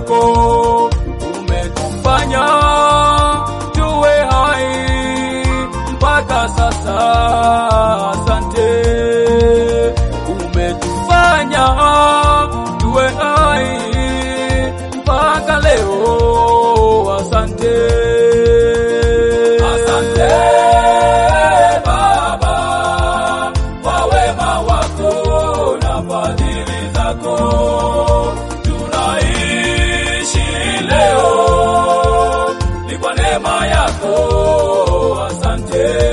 zako umetufanya tuwe hai mpaka sasa. Asante, umetufanya tuwe hai mpaka leo. Asante, asante Baba kwa wema wako na fadhili zako, tunaishi leo ni kwa neema yako. Asante.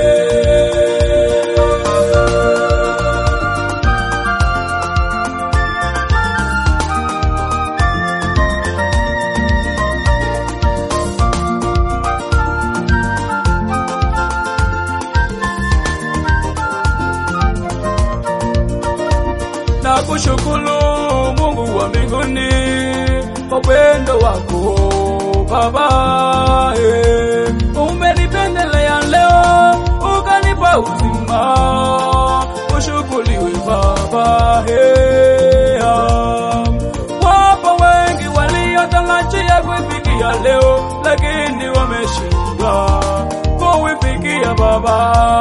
na kushukuru Mungu wa mbinguni kwa upendo wako Baba, eh, umenipendelea leo ukanipa uzima, ushukuriwe Baba. eh, ah. Wapo wengi waliotarajia kuifikia leo, lakini wameshindwa kuifikia Baba.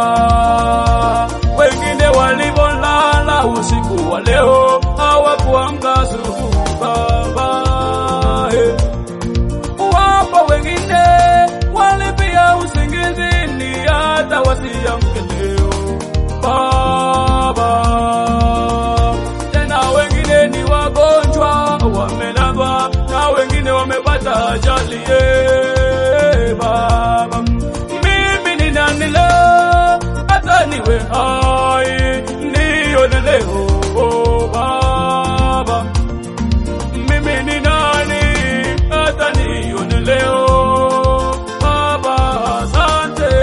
Wengine walivolala usiku wa leo hawakuamka asubuhi Baba. eh. Wapo wengine walipia usingizini hata wasiamke leo Baba. Tena wengine ni wagonjwa wamelazwa, na wengine wamepata ajali eh, Baba. Mimi ni nani leo hata niwe hai nione leo Baba mimi ni nani hata nione leo Baba, asante.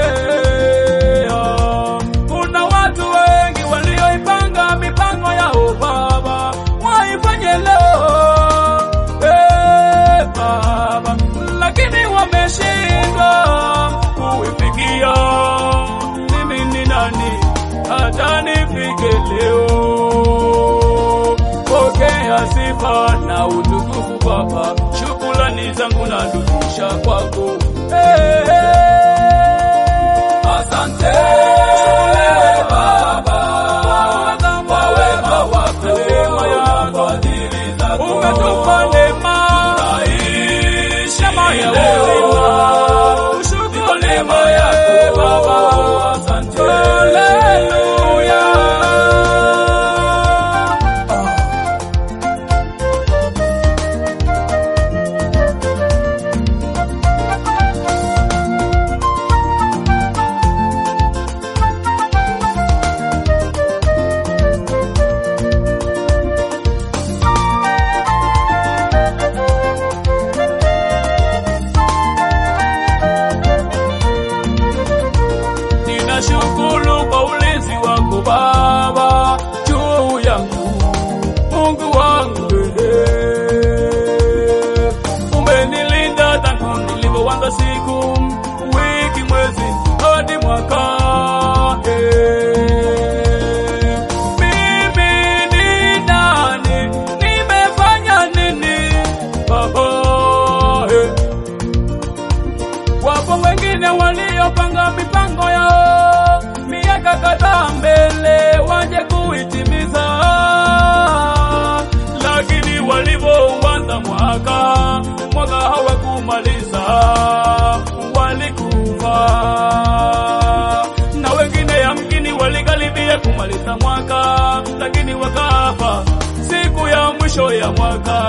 Kuna watu wengi walioipanga mipango yao Baba, waifanye leo eh, Baba, lakini wameshindwa kuifikia. Mimi ni nani hata nifike leo? Pokea sifa na utukufu Baba, shukrani zangu narudisha kwako. Eh, eh. Asante Baba kwa wema wako na fadhili zako, umetupa neema neema ya uzima, ushukuru neema yako Baba. Asante, haleluya. Ninashukuru kwa ulinzi wako Baba juu yangu, Mungu wangu wewe. Umenilinda tangu nilivyoanza siku, wiki, mwezi hadi mwaka. eh. Mimi ni nani? Nimefanya nini Baba? eh. Wapo wengine waliopanga mipango yao miaka kadhaa mbele waje kuitimiza, lakini walivyoanza mwaka mwaka hawakumaliza, walikufa. Na wengine yamkini walikaribia kumaliza mwaka, lakini wakafa siku ya mwisho ya mwaka.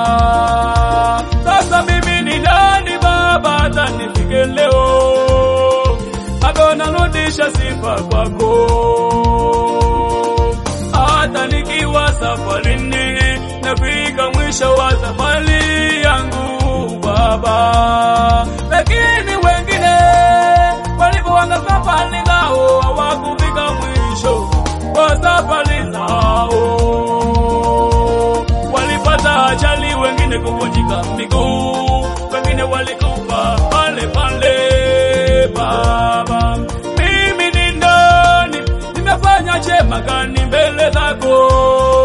Sasa mimi ni nani Baba hata nifike leo? Bado narudisha sifa kwako, hata nikiwa safarini, nafika mwisho wa safari yangu Baba, lakini wengine walipoanza safari zao hawakufika mwisho wa safari zao, walipata ajali, wengine kuvunjika miguu, wengine walikufa pale pale. Baba, mimi ni nani? Nimefanya chema gani mbele zako